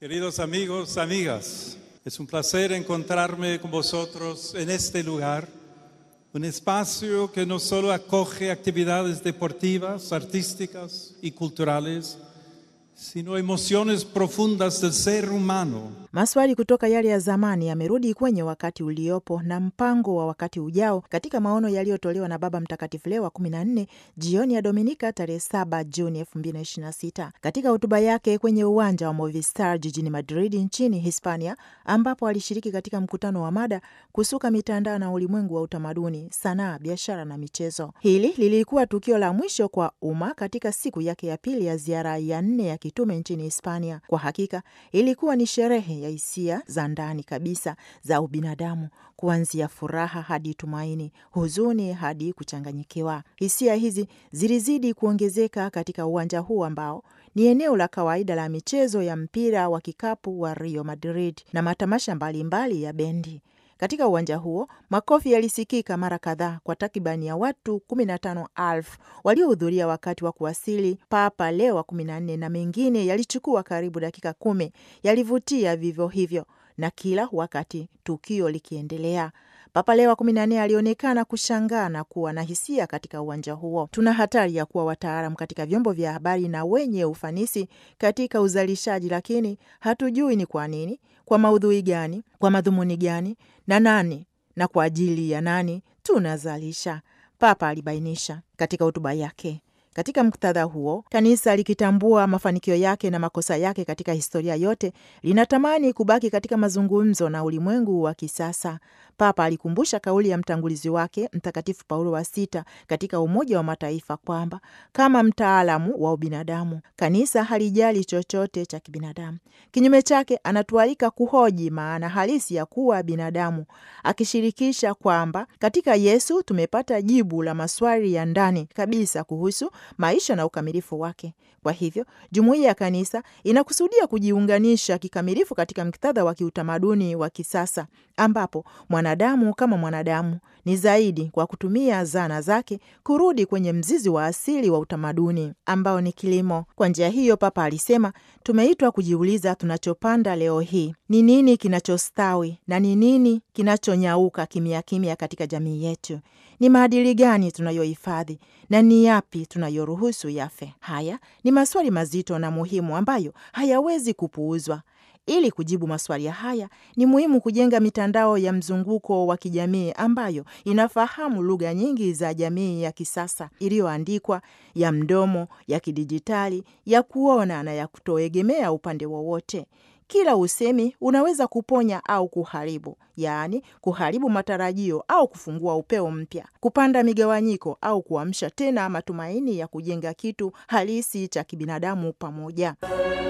Queridos amigos, amigas, es un placer encontrarme con vosotros en este lugar, un espacio que no solo acoge actividades deportivas, artísticas y culturales, sino emociones profundas del ser humano. Maswali kutoka yale ya zamani yamerudi kwenye wakati uliopo na mpango wa wakati ujao katika maono yaliyotolewa na Baba Mtakatifu Leo wa 14 jioni ya Dominika tarehe 7 Juni 2026 katika hotuba yake kwenye uwanja wa Movistar jijini Madrid nchini Hispania, ambapo alishiriki katika mkutano wa mada kusuka mitandao na ulimwengu wa utamaduni, sanaa, biashara na michezo. Hili lilikuwa tukio la mwisho kwa umma katika siku yake ya pili ya ziara ya nne ya kitume nchini Hispania. Kwa hakika ilikuwa ni sherehe ya hisia za ndani kabisa za ubinadamu, kuanzia furaha hadi tumaini, huzuni hadi kuchanganyikiwa. Hisia hizi zilizidi kuongezeka katika uwanja huu ambao ni eneo la kawaida la michezo ya mpira wa kikapu wa Rio Madrid na matamasha mbalimbali mbali ya bendi. Katika uwanja huo makofi yalisikika mara kadhaa kwa takribani ya watu 15,000 waliohudhuria wakati wa kuwasili Papa Leo wa 14, na mengine yalichukua karibu dakika kumi. Yalivutia vivyo hivyo, na kila wakati tukio likiendelea Papa Leo wa kumi na nne alionekana kushangaa na kuwa na hisia katika uwanja huo. Tuna hatari ya kuwa wataalam katika vyombo vya habari na wenye ufanisi katika uzalishaji, lakini hatujui ni kwa nini, kwa maudhui gani, kwa madhumuni gani, na nani na kwa ajili ya nani tunazalisha, Papa alibainisha katika hotuba yake. Katika muktadha huo, kanisa likitambua mafanikio yake na makosa yake katika historia yote, linatamani kubaki katika mazungumzo na ulimwengu wa kisasa. Papa alikumbusha kauli ya mtangulizi wake Mtakatifu Paulo wa Sita katika Umoja wa Mataifa kwamba kama mtaalamu wa ubinadamu, kanisa halijali chochote cha kibinadamu. Kinyume chake, anatualika kuhoji maana halisi ya kuwa binadamu, akishirikisha kwamba katika Yesu tumepata jibu la maswali ya ndani kabisa kuhusu maisha na ukamilifu wake. Kwa hivyo jumuiya ya kanisa inakusudia kujiunganisha kikamilifu katika muktadha wa kiutamaduni wa kisasa ambapo mwanadamu kama mwanadamu ni zaidi, kwa kutumia zana zake, kurudi kwenye mzizi wa asili wa utamaduni ambao ni kilimo. Kwa njia hiyo, Papa alisema tumeitwa kujiuliza tunachopanda leo hii ni nini kinachostawi na ni nini kinachonyauka kimya kimya katika jamii yetu. Ni maadili gani tunayohifadhi na ni yapi tunayoruhusu yafe? Haya ni maswali mazito na muhimu ambayo hayawezi kupuuzwa. Ili kujibu maswali haya ni muhimu kujenga mitandao ya mzunguko wa kijamii ambayo inafahamu lugha nyingi za jamii ya kisasa, iliyoandikwa, ya mdomo, ya kidijitali, ya kuona na ya kutoegemea upande wowote. Kila usemi unaweza kuponya au kuharibu, yaani kuharibu matarajio au kufungua upeo mpya, kupanda migawanyiko au kuamsha tena matumaini ya kujenga kitu halisi cha kibinadamu pamoja.